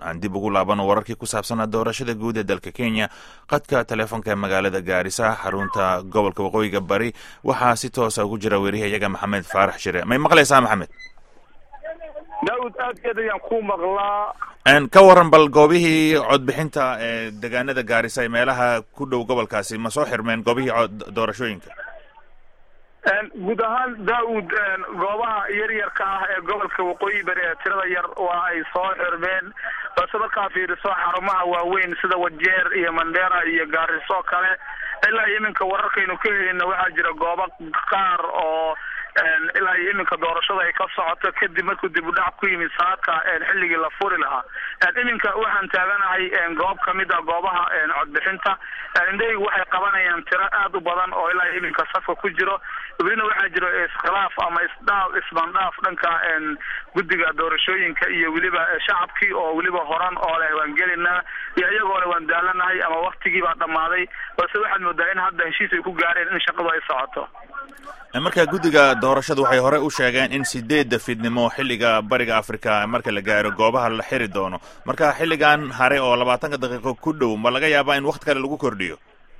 aan dib ugu laabano wararkii ku saabsanaa doorashada guud ee dalka kenya qadka taleefonka magaalada gaarisa xarunta gobolka waqooyiga bari waxaa si toosa ugu jira weriyahayaga maxamed faarax shire may maqlaysaa maxamed daawud aadkeed ayaan ku maqlaa ka waran bal goobihii codbixinta ee degaanada gaarisa ee meelaha ku dhow gobolkaasi ma soo xirmeen goobihii cod doorashooyinka guud ahaan daawud goobaha yaryarka ah ee gobolka waqooyi bari ee tirada yar waa ay soo xirmeen balse markaa fiiriso xarumaha waaweyn sida wajeer iyo mandera iyo gaariso kale ilaa iminka wararkaynu ka helina waxaa jira goobo qaar oo ilaa iyo iminka doorashada ay ka socoto kadib markuu dib u dhac ku yimid saadka xilligii la furi lahaa iminka waxaan taaganahay goob kamid a goobaha codbixinta indhahaygu waxay qabanayaan tiro aad u badan oo ilaa iminka safka ku jiro welina waxaa jiro iskhilaaf ama isdhaaf isbandhaaf dhanka guddiga doorashooyinka iyo weliba shacabkii oo weliba horan oo leh waan gelinaa iyo iyagoo le waan daalanahay ama waktigii baa dhammaaday balse waxaad moodaa in hadda heshiis ay ku gaareen in shaqadu ay socoto marka guddiga doorashadu waxay hore u sheegeen in sideedda fidnimo xilliga bariga africa marka la gaaro goobaha la xiri doono marka xilligan hare oo labaatanka daqiiqo ku dhow ma laga yaabaa in wakti kale lagu kordhiyo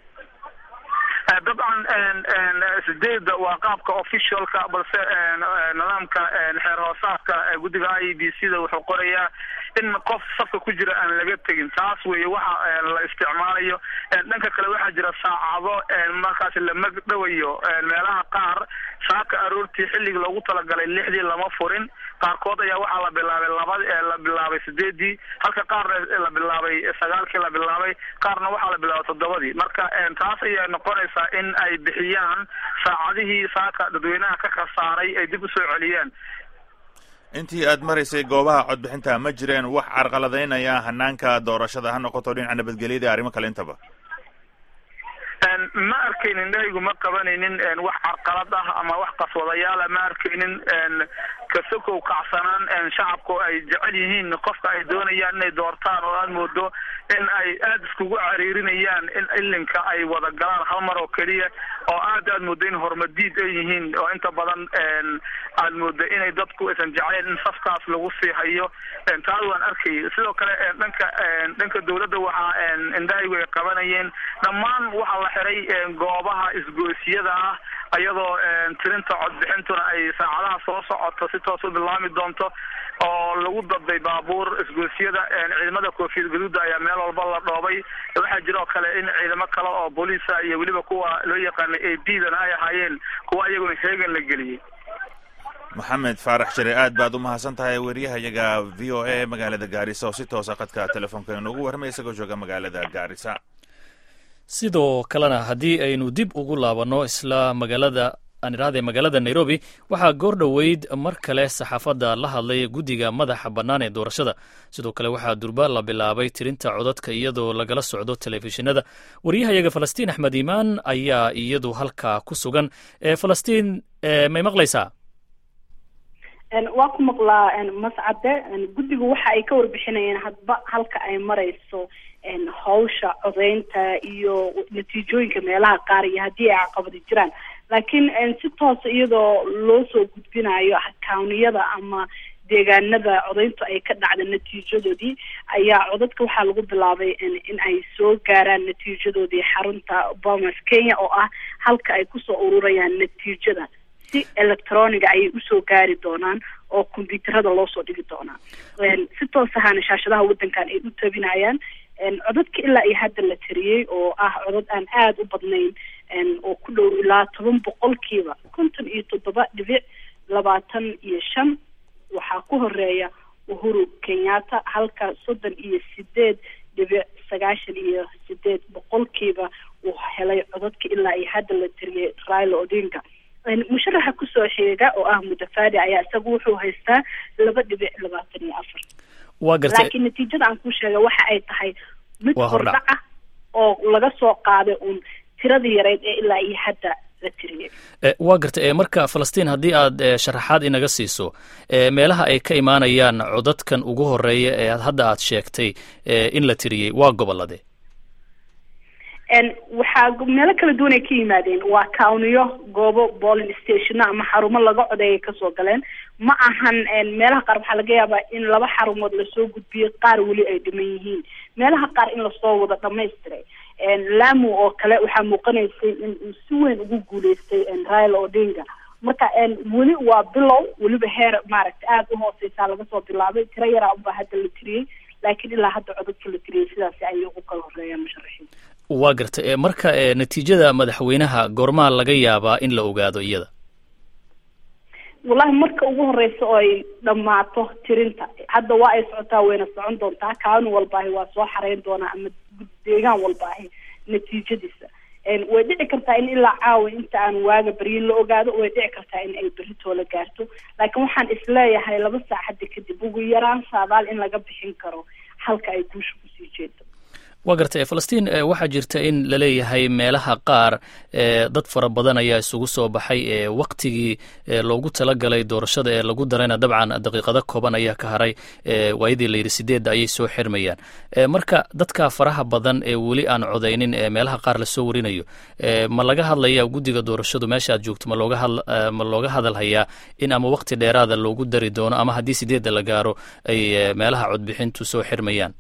dabcan sideedda waa qaabka officialka balse nidaamka xeer hoosaadka guddiga i b c da wuxuu qorayaa in qof safka ku jira aan laga tegin taas weeye waxa la isticmaalayo dhanka kale waxaa jira saacado markaas la magdhawayo meelaha qaar saaka aroortii xilligii loogu talagalay lixdii lama furin qaarkood ayaa waxaa la bilaabay laba la bilaabay sideedii halka qaarna la bilaabay sagaalkii la bilaabay qaarna waxaa la bilaabay toddobadii marka taas ayaa noqonaysaa in ay bixiyaan saacadihii saaka dadweynaha ka khasaaray ay dib usoo celiyaan intii aad maraysay goobaha codbixinta ma jireen wax carqaladaynaya hanaanka doorashada ha noqoto dhinaca nabadgelyada iyo arrimo kale intaba ma arkaynin indhahaygu ma qabanaynin wax carqalad ah ama wax qaswadayaala ma arkaynin kasokow kacsanaan shacabku ay jecel yihiin qofka ay doonayaan inay doortaan oo aad moodo in ay aada iskugu cariirinayaan in ilinka ay wada galaan hal mar oo keliya oo aad aad moodo in hormadiid ay yihiin oo inta badan aad moodo inay dadku aysan jecleen in safkaas lagu sii hayo taas waan arkayay sidoo kale dhanka dhanka dawladda waxaa indhahaygu ay qabanayeen dhammaan waxaa la xiray goobaha isgoysiyada ah iyadoo tirinta codbixintuna ay saacadaha soo socoto si toos u bilaami doonto oo lagu daday baabuur isgoysiyada ciidamada koofiyad gaduuda ayaa meel walba la dhoobay waxaa jira oo kale in ciidamo kale oo booliisa iyo weliba kuwa loo yaqaana a b dana ay ahaayeen kuwa iyaguna heegan la geliyey maxamed faarax shire aad baad u mahadsan tahay weriyahayaga v o a magaalada gaarisa oo si toosa qadka telefoonka inoogu warramay isagoo jooga magaalada gaarisa sidoo kalena haddii aynu dib ugu laabanno isla magaalada aan idhahdee magaalada nairobi waxaa goor dhoweyd mar kale saxaafadda la hadlay guddiga madaxa bannaan ee doorashada sidoo kale waxaa durba la bilaabay tirinta codadka iyadoo lagala socdo telefishinada waryahayaga falastiin axmed iimaan ayaa iyadu halkaa ku sugan falastiin may maqlaysaa waa ku maqlaa mascade guddigu waxa ay ka warbixinayeen hadba halka ay marayso hawsha codeynta iyo natiijooyinka meelaha qaar iyo haddii ay caqabadi jiraan laakiin si toosa iyadoo loo soo gudbinayo kawniyada ama deegaanada codeyntu ay ka dhacda natiijadoodii ayaa codadka waxaa lagu bilaabay in ay soo gaaraan natiijadoodii xarunta bomas kenya oo ah halka ay kusoo ururayaan natiijada si electroniga ayay usoo gaari doonaan oo combyuuterada loo soo dhigi doonaa si toos ahaana shaashadaha waddankan ay u tabinayaan codadka ilaa iyo hadda la tariyey oo ah codad aan aada u badnayn oo ku dhow ilaa toban boqolkiiba konton iyo toddoba dhibic labaatan iyo shan waxaa ku horeeya uhuru kenyatta halka soddon iyo sideed dhibic sagaashan iyo sideed boqolkiiba uu helay codadka ilaa iyo hadda la tariyey raila odinga musharaxa kusoo xiga oo ah mudafadi ayaa isaga wuxuu haystaa laba dhibic labaatan iyo afar wa gartay laakiin natiijada aan ku sheegay waxa ay tahay mid hordhac ah oo laga soo qaaday uun tiradii yareyd ee ilaa iyo hadda la tiriyey waa gartay marka falastiin haddii aad sharaxaad inaga siiso meelaha ay ka imaanayaan codadkan ugu horeeya ee hadda aad sheegtay in la tiriyey waa gobolade waxaa meelo kala duwan ay ka yimaadeen waa kawniyo goobo bolin stationa ama xarumo laga codeeyay kasoo galeen ma ahan meelaha qaar waxaa laga yaabaa in laba xarumood lasoo gudbiyey qaar weli ay dhiman yihiin meelaha qaar in lasoo wada dhamaystiray lamu oo kale waxaa muuqanaysay in uu si weyn ugu guuleystay raila odinga marka weli waa bilow weliba heer maaragta aada u hooseysaa laga soo bilaabay tiro yaraa unbaa hadda la tiriyey laakiin ilaa hadda codadka la tiriyey sidaasi ayay ugu kala horeeyaan musharaxiinta waa garta marka natiijada madaxweynaha goormaa laga yaabaa in la ogaado iyada wallahi marka ugu horeysa oo ay dhammaato tirinta hadda waa ay socotaa wayna socon doontaa kaanu walbaahi waa soo xareyn doonaa ama deegaan walbaahi natiijadiisa way dhici kartaa in ilaa caawa inta aan waaga beryin la ogaado way dhici kartaa in ay berritoo la gaarto laakiin waxaan isleeyahay laba saac hadda kadib ugu yaraan saadaal in laga bixin karo halka ay guusha kusii jeedo waa gartay falastiin waxaa jirta in laleeyahay meelaha qaar dad fara badan ayaa isugu soo baxay waktigii loogu talagalay doorashada ee lagu darayna dabcan daqiiqado kooban ayaa ka haray waayadii layidhi sideedda ayay soo xirmayaan marka dadka faraha badan ee weli aan codaynin ee meelaha qaar lasoo warinayo ma laga hadlaya guddiga doorashadu meesha aad joogto ma looga ma looga hadalhayaa in ama wakti dheeraada loogu dari doono ama haddii sideedda la gaaro ay meelaha codbixintu soo xirmayaan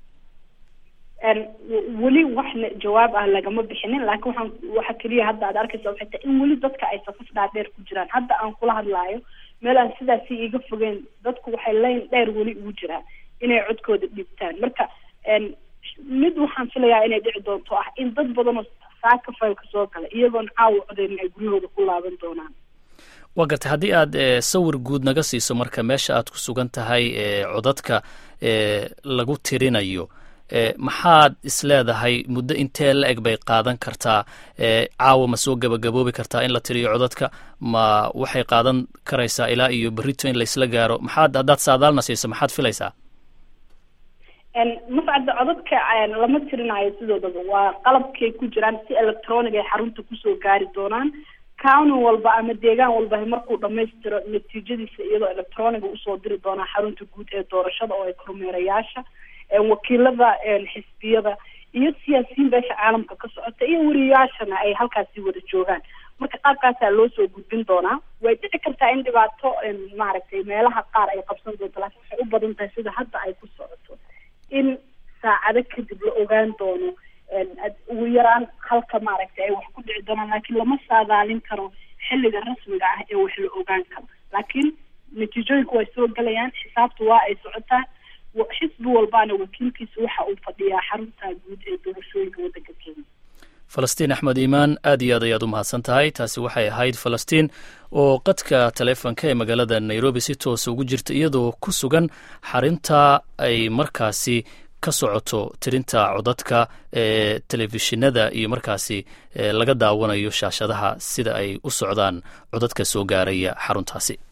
weli waxna jawaab ah lagama bixinin laakiin waxaan waxa keliya hadda aad arkaysa waxay tahay in weli dadka ay safaf dhaadheer ku jiraan hadda aan kula hadlaayo meel aan sidaasi iga fogeen dadku waxay layn dheer weli ugu jiraan inay codkooda dhiibtaan marka mid waxaan filayaa inay dhici doonto ah in dad badanoo saaka faylka soo gala iyagoon caawa codeynin ay guryahooda ku laaban doonaan waa gartay haddii aad sawir guud naga siiso marka meesha aad ku sugan tahay codadka lagu tirinayo maxaad isleedahay muddo intee la eg bay qaadan kartaa caawa ma soo gabagaboobi kartaa in la tiriyo codadka ma waxay qaadan karaysaa ilaa iyo berrito in laysla gaaro maxaad haddaad saadaalna siiso maxaad filaysaa mascadda codadka lama tirinayo sidoodaba waa qalabkay ku jiraan si electronic ay xarunta kusoo gaari doonaan county walba ama deegaan walba markuu dhamaystiro natiijadiisa iyadoo electroniga usoo diri doonaa xarunta guud ee doorashada oo ay kormeerayaasha wakiilada xisbiyada iyo siyaasiyiin beesha caalamka ka socota iyo wariyayaashana ay halkaasi wada joogaan marka qaabkaasaa loo soo gudbin doonaa way dhici kartaa in dhibaato maaragtay meelaha qaar ay qabsan doonto laakiin waxay u badan tahay sida hadda ay ku socoto in saacado kadib la ogaan doono ugu yaraan halka maaragtay ay wax ku dhici doonaan laakiin lama saadaalin karo xilliga rasmiga ah ee wax la ogaan karo laakiin natiijooyinku way soo gelayaan xisaabtu waa ay socotaa xisbi walbaana wakiilkiisa waxa uu fadhiyaa xarunta guud ee doorashooyinka waddanka kenya falastiin axmed iimaan aad iyo aad ayaad u mahadsan tahay taasi waxay ahayd falastiin oo qadka taleefonka ee magaalada nairobi si toosa ugu jirta iyadoo ku sugan xarinta ay markaasi ka socoto tirinta codadka ee telefishinada iyo markaasi laga daawanayo shaashadaha sida ay u socdaan codadka soo gaaraya xaruntaasi